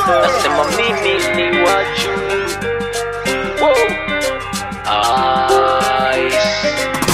nasema mimi ni waju Wow. Ice.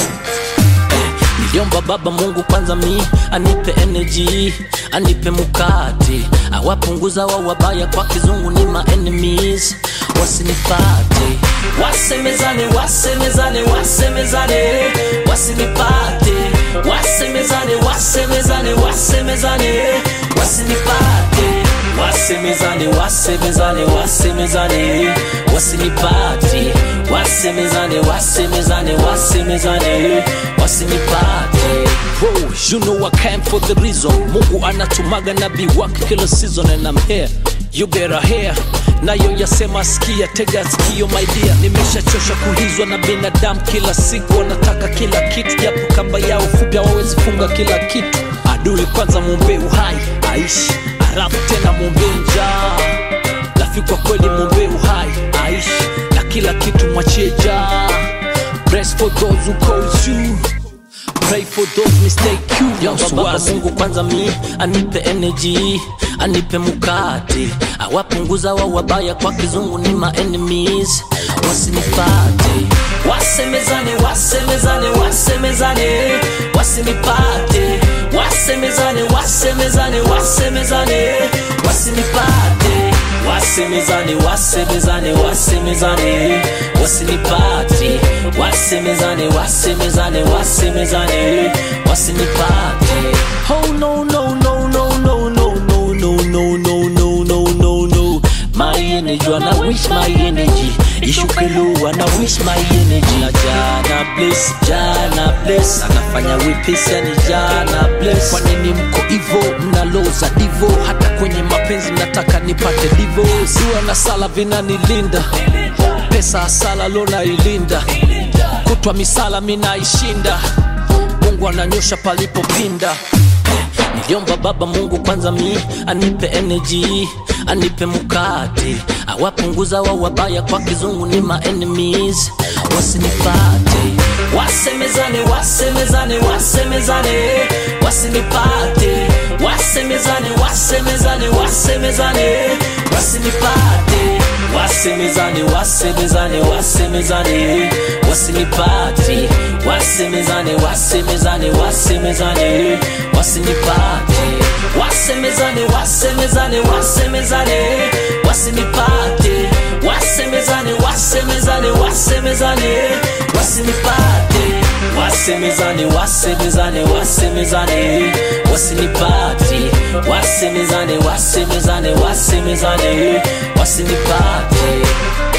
Niliomba Baba Mungu kwanza mi anipe energy, anipe mukati, awapunguza wa wabaya kwa kizungu ni my enemies, wasinipate wasemezane, wasemezane, wasemezane, wasinipate wasemezane, wasemezane, wasemezane, wasinipate wasemezane, wasemezane, wasemezane, wasinipate wasemezane, wasemezane, wasemezane, wasinipate Bro, you know I came for the reason Mungu anatumaga nabii wake kila season and I'm here you better hear nayo yasema sikia tega sikio my dear nimeshachosha kuhizwa na binadamu kila siku wanataka kila kitu japo kamba yao fupi hawawezi funga kila kitu adui kwanza mwombee uhai aishi alafu tena mwombee njaa lafi kwa kweli mwombee uhai aishi na kila kitu mwachie jaa Bless for those who calls you Pray for those mistake you Baba Mungu kwanza mi anipe energy anipe mukati awapunguza wa wabaya kwa kizungu ni my enemies wasinipate wasemezane wasemezane wasemezane wasinipate wasemezane wasemezane wasemezane wasinipate wasemezane wasemezane wasemezane wasinipate wasemezane wasemezane wasemezane wasinipate oh no no no no no no no no no no no no no no my energy wanna wish my energy ishuke low wanna wish my energy na jana bless jana bless anafanya wepesi yani jana bless kwa nini mko hivo mnaloza divo hata kwenye mapenzi nataka nipate divo ziwa na sala vinanilinda pesa asala lona ilinda kutwa misala minaishinda mungu ananyosha palipopinda niliomba baba mungu kwanza mi anipe energy anipe mukati awapunguza wa wabaya kwa kizungu ni my enemies wasinipate wasemezane wasemezane wasemezane wasinipate wasemezane wasemezane wasemezane wasinipate wasemezane wasemezane wasemezane wasinipate wasemezane wasemezane wasemezane wasinipate wasemezane wasemezane wasemezane wasinipate wasemezane wasemezane wasemezane wasinipate wasemezane wasemezane wasemezane wasinipate wasemezane wasemezane wasemezane wasinipate